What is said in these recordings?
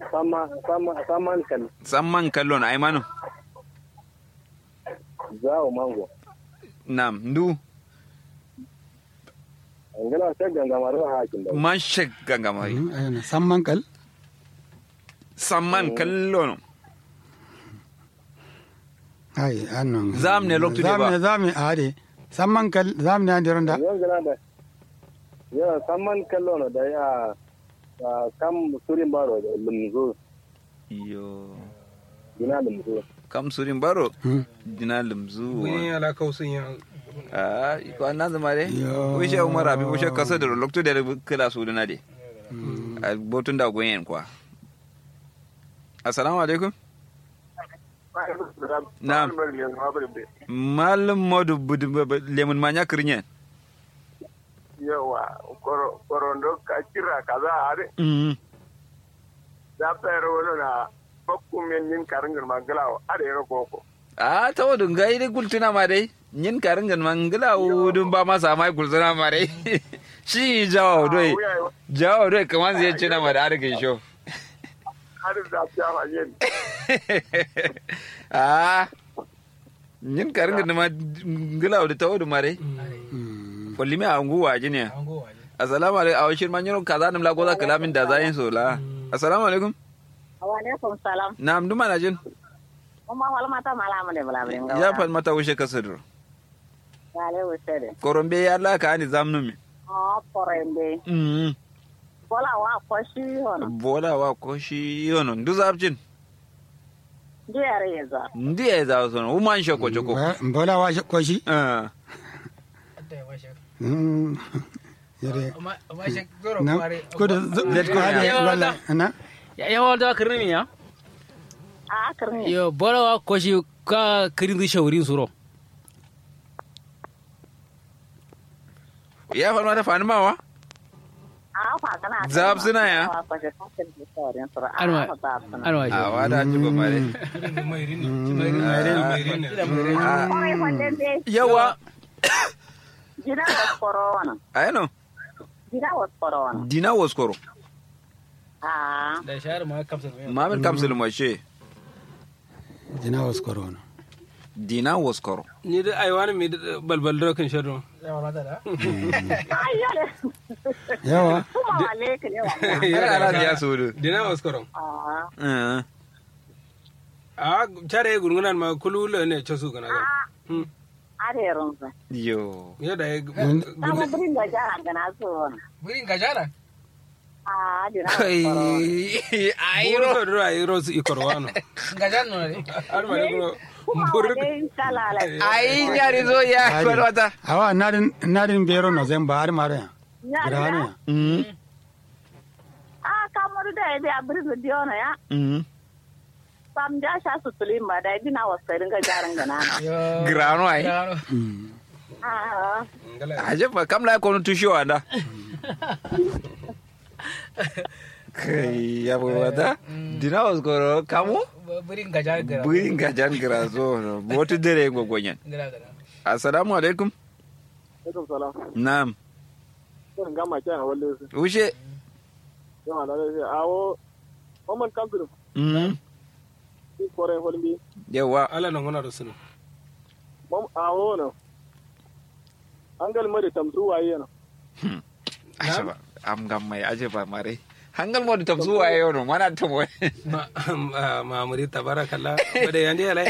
sama sama saman kan samman kallon ai manu zawo mango nam ndu angala ta gangamar ha hakin da man shek gangamari Mm, ayana samman kal samman kallon ai annon Zam ne loktu de ba. zam ne zam ne ade samman kal zam ne ande ronda yan gana da ya saman kallo da ya ah, kam surin baro da lumzo yo gina lumzo kam surin baro Hmm. dina lumzu Wani ala kausun ya ah ko an zama de Yo. wishe umar abi wishe kasa da lokto da kila su dina de a botun da goyen kwa assalamu alaikum Na'am. malam modu budu lemun manya kirnyen yawa korondo ka kira kaza are mm da fere wala na bakku men yin karingin magalawo are yaro koko a ta wadun ga ide gultuna ma dai yin karin gan mangala wudun ba masa mai gultuna ma dai shi jawo doi jawo doi kaman zai ci na ma da arkin sho har da fiya ma yin a yin karin gan ma ngala da ta wadun ma dai kulli mi a nguwa ji ne assalamu alaikum a washin man yaro kaza nim la goza kalamin da zayin so la assalamu alaikum wa alaikum salam na amdu mana jin umma wal mata mala mane bala brin ga ya fal mata wushe kasadur wale wusede korombe ya la ka ani zamnu mi o porembe mm bola wa koshi hono bola wa ko shi yono ndu zabjin diare yeza ndiye za so uman shoko choko mbola wa ko shi ah Mm. yare na na ko da Let go, ade yeah. wala na yawa da kirni ya a karni yo bola wa koshi ka kirin di shaurin suro ya fal mata fani mawa a fa kana Zab suna ya? koshi kakin di saurin sura a Anwa. fa zab suna anwa a wada ji ba mare kore wanda be yawa gida was corona ayano gida was corona dina waskoro a da shahar ma kamsa mamin kamsul mashe jina was corona dina waskoro ni da ai wani mai balbal da kan shado ayyale yawa kuma wale ka ne wa ya ala ya sudu dina waskaron a eh a tare gurgunan ma kulula ne ce su gana ga are runsa yo yadda ya sama brin ga jara gana so hono gurin gajara a dina was kai corona ayro buru da ai rosu ikorwano gajan no ne har ma ne buru kuma buru wale kalala ai nyari zo ya Ade. kwal wata awa nadin nadin bero no zan ba har mare ya ya grana ya ya mm a kamaru da ya biya birnin diona ya mm sam ja sha su tulin ba da dina wasu ringa jarin gana na grano ai Ah, aje fa kam la kono tusho anda kai ya bo wata dina waskoro kamu burin gajar gara burin gajan grazo no botu dere gogonyen gara gara assalamu alaikum alaikum salam na'am kun gama kyan a walle su ushe yawa da zai awo Oman kantur mm ki kore holmi yawa ala nan wana da sunu mom awo no angal mari tamsu waye no aje ba am gam mai aje ba mare hangal mo tam zuwa yau no mana to mo ma mamuri tabarakallah bada yande ala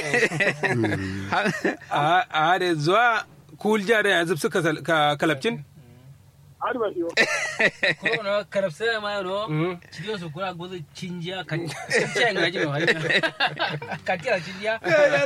a a da zuwa kulja da yanzu suka ka kalabcin adi ba shi ko no karabsa ma no Mhm. cikin su kura gozo cinjiya kan cinjiya ngaji no hari kan tira cinjiya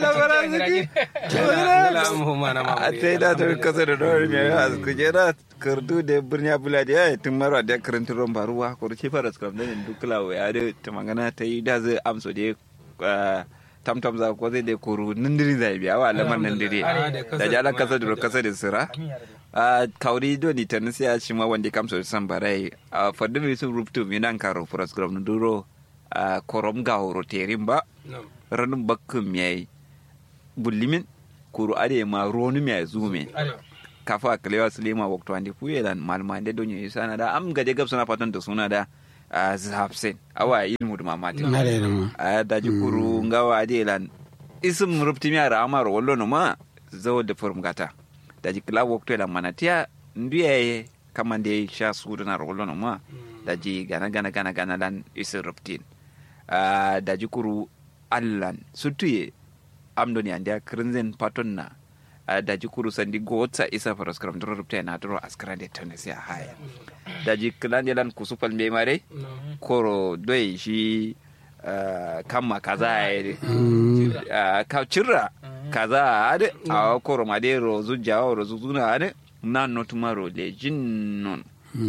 Ngala mu mana a mamuri tai da ta kasa da dawar mai a kujera kardu da birni abula da ya tun marwa da karanta ruwan baruwa ko ce fara skram da ne dukla wa ya da ta magana ta yi da zai amso da tamtam za ko zai da koro nindiri zai biya wa lamar nindiri da jala kasa da kasa da sira a kauri do ni tan sai a ci ma wanda kamso san barai a fadin mai sun rubutu mi nan karo fras gram na duro a korom ga horo terin ba ranin bakkin mai bullimin kuru ade ma ronu mai zume kafa kalewa sulema wakto ande fuyelan malma ande donyo isana da am gaje gab suna fatan da suna da a zafsen awa ilmu da mamati na da ma a daji kuru ngawa de lan isim rupti mi ara amaro wallo no ma zo da forum gata daji kila wokto la manatia ndiye kamande sha sudu na wallo no ma daji gana gana gana gana lan isim ruptin a daji kuru allan sutuye amdoni andia krinzen paton na a daji kuru sandi gotsa isa faras kram dro rupta na dro askrande tonesi a haya daji kilande lan kusupal me mare koro doi shi uh, kamma kaza ya uh, ka cirra kaza ade a koro made rozu jawo rozu zuna ade nan no tomorrow le jinnon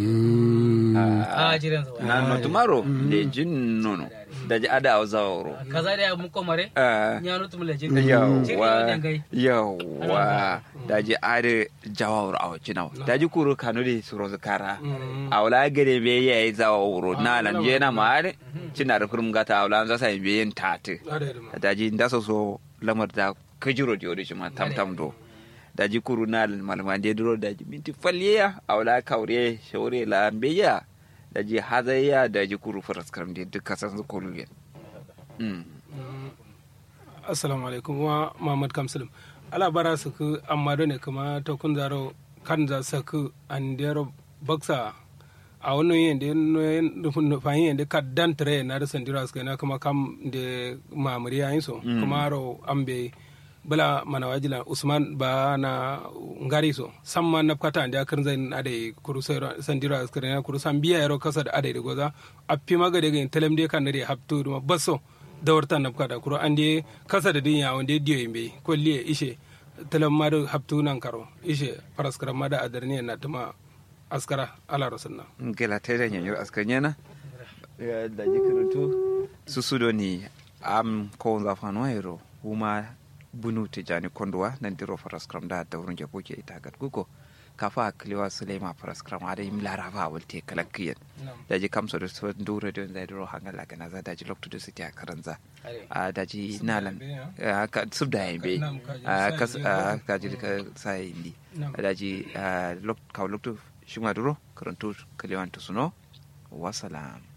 a jiran sa nan no tomorrow le jinnon daji ada a zawro kaza da mun komare uh, nyano tum le jin Jiri yawwa wannan gai. yawwa daji ade jawawro awo cinaw daji kuro kanudi surozu kara awla gere be yayi zawawro nalan jena maare cinar kurum gata awla za sai be yin tate daji ndaso so lamar da kajiro di odi cima tam tam do daji kuru nalan malama de duro daji minti falliya awla kawre shawre la beya daji hazaya daji kuru faras karam de dukkan san su kolu mm assalamu alaikum wa muhammad kamsalim ala bara su ku amma ne kuma ta kun zaro kan za su ku an dero baksa a wani yin da nufahin yin da ka dan tare na da sandira su na kuma kam da mamuri yayin so kuma ro an bai bala mana wajila usman ba na ngari so samma na kata da kan zai ade kuru sandira su na kuru san biya yaro kasa da ade da goza a fi maga da ga telem de kan da haptu da basso dawarta na kada kuro an de kasa da dinya wanda diyo yimbe kolliye ishe talam ma da haptu nan karo ishe paraskara ma da adarni na tuma askara ala rasulna gela tere nyanyo askanyena da jikirutu susudo ni am ko za fano ero kuma bunu tijani kondwa nan diro faraskram da da wurin jabo ke ita gat gugo kafa kliwa sulema faraskram ada im larava walte kalakkiyen da ji kamso da so ndure don da diro hangala kana za da ji lokto da siti a karanza a da ji nalan ka subda yimbe a kas ka ji ka sai indi da ji lok ka lokto shuma duro karantu kaliwan to suno wasalam